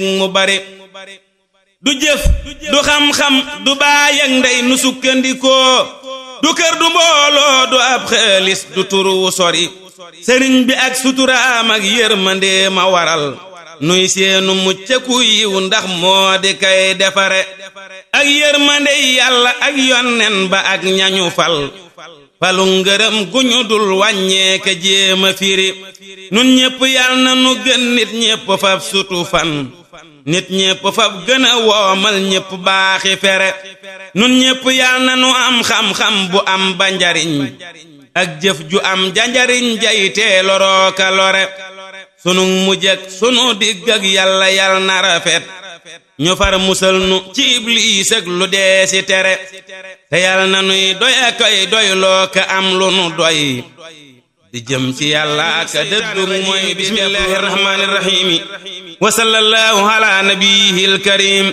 mu bari du jëf du xam-xam du baay ak ndey nu sukkandikoo du kër du mbooloo du ab xaalis du turu sori sëriñ bi ak suturaam ak yërmande ma waral nuy seenu muccaku yiw ndax moo di kay defare ak yërmande yàlla ak yonnen ba ak ñañu fal falu ngërëm gu ñu dul wàññeeke jéema firi nun ñépp yal na nu gën nit ñépp fab sutu fan nit ñépp fab gën a woomal ñépp baaxi fere nun ñépp yal na nu am xam-xam bu am ba njariñ ak jëf ju am janjariñ jaytee lorooka lore sunu mujj ak sunu digg ak yàlla yal na rafet ñu far musal nu ci ibliis ak lu dee si tere te yal na nuy doy a koy doy loo ka am lu nu doy di jëm ci yàlla ak dëddu mooy bismillahi rahmaani rahiimi wa sallallahu ala nabiyil karim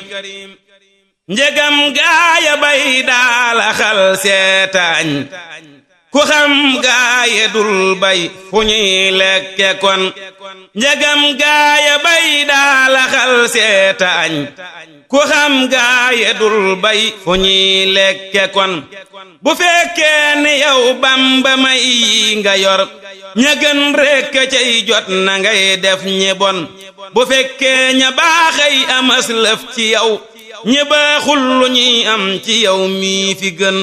njegam gaaya bay daala xal seetaañ ku xam gaaye dul bay fu ñuy lekke kon njegam gaaya bay daala xal seetaañ ku xam gaaye dul bay fu ñuy lekke kon bu fekkee ni yow bamba may yi nga yor ña gën rekk cay jot na ngay def ñi bon bu fekkee ña baaxay amas lëf ci yow ñi baaxul lu ñuy am ci yow mii fi gën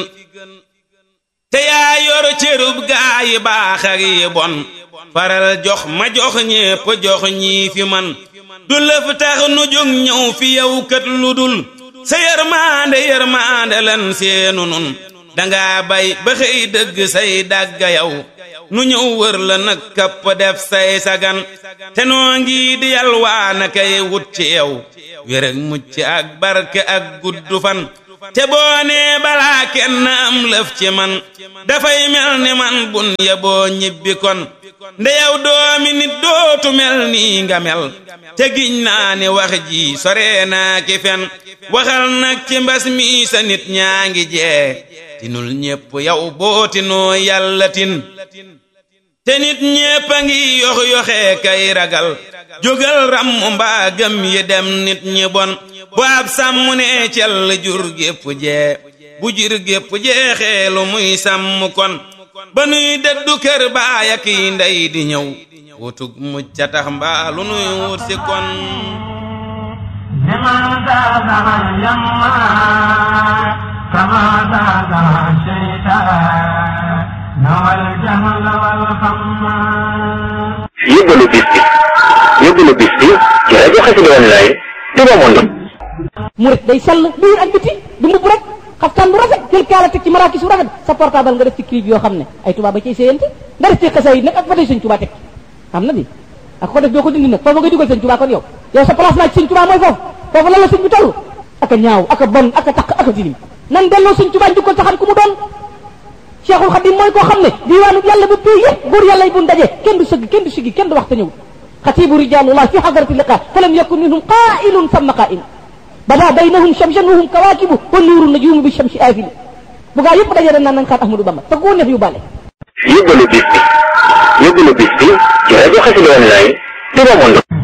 te yaa yor cërub gaa yi baax ak yi bon faral jox ma jox ñépp jox ñii fi man du lëf tax nu jóg ñëw fi yow kat lu dul sa yërmaande yërmaande lan seenu nun danga bay ba xëy dëgg say dàgga yow nu ñëw wër la nag kapp def say sagan te noo ngi di yalwaana kay wut ci yow wér ak mucc ak barke ak guddu fan te boo nee balaa kenn am lëf ci man dafay mel ni man bun ya boo ñibbi kon nde yow doomi nit dootu mel nii nga mel te giñ naa ni wax ji sore naa ki fen waxal nag ci mbas mi sa nit ñaa ngi jee tinul ñépp yow boo tinoo yàlla tin te nit ñépp a ngi yox yoxee kay ragal jógal ram mbaa gëm yi dem nit ñi bon bu ab sàmm ne cell jur gépp jee bu jur gépp jeexee lu muy sàmm kon ba nuy dëddu kër baay ak yi ndey di ñëw wutug mucc tax mbaa lu nuy wut si kon لمن زادها يما كما زادها الشيطان نوى الجهل والخمار yóbbalu bis bi yóbbalu bis bi ci rajo Xassida Online Touba Monde murit day sell biir ak biti du mbubb rek xaftaan bu rafet jël kaala teg ci maraakis bu rafet sa portable nga def ci clip yoo xam ne ay tubaab ba cay séyante nga def ci xasaayid nag ak ba tey sëñ Tuubaa teg xam na di ak ko def doo ko dindi nag foofu nga dugal sëñ Tuubaa kon yow yow sa place naa ci sëñ Tuubaa mooy foofu foofu lan la sëñ bi toll ak a ñaaw ak a bon ak a taq ak a tilim nan delloo sëñ Tuubaa njukkal taxan ku mu doon Cheikhul Khadim mooy koo xam ne diwaanu yàlla ba pay yëpp góor yàlla yi bu ndaje kenn du sëgg kenn du siggi kenn du wax te ñëw xatibu rijalullah fi hadrati liqa falam yakun minhum qaa'ilun samma qaa'il bada baynahum shamsan wa hum kawaakibu wa nuuru najuumu bi shamsi aafili bu gaa yëpp daje dañ naan nañ xaat Ahmadou Bamba te koo neex yu bale yóbbalu bis bi yóbbalu bis bi ci rajo Xassida Online Touba Monde